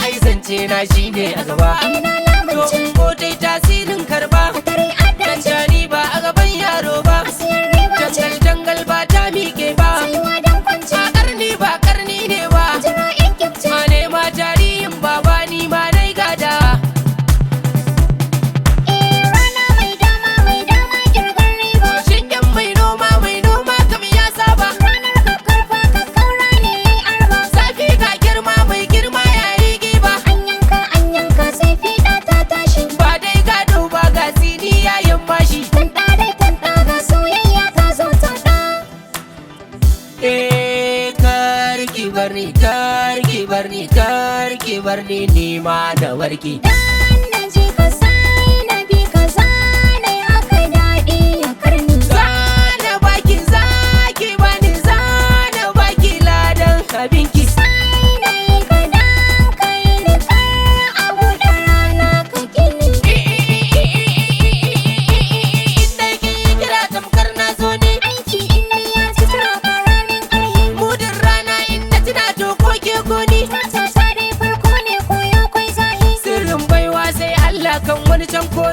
ai zance na shine a gaba ina to lamunce ko dai tasirin karba tare addace Tantani ba a gaban yaro ba asiyar riba ce Jangal jangal ba ta miƙe ba tsayuwa don kwance A karni ba karni ne ba jira in kyafce Ma nema tarihin baba ni ma nai gada eh rana mai dama mai dama kirgar riba Shingen mai noma mai noma kam ya saba ranar kakkarfa kakkaura ne yayi arba Zafi ga girma mai girma yayi giba an yanka an yanka sai fiɗa ta tashi Ba dai gado ba ga sini yayin mashi tanta dai tanta ga soyayya ta zo ta ɗa Eh karki barni karki barni karki barni ni ma da warki dan na je ka sai na bi ka zana haka daɗi ya karni Zana baki zaki bani zana baki ladan abinki sai na yi ka dan kai ni kar a buɗe rana ka gini Inda ki kira tamkar na zo ne aiki in ni ya ci tura karamin ƙarhi Mudin rana inda tuna to ko ke goni ta ta dai farko ne koyo kwai zahi Sirrin baiwa sai Allah kan wani can ko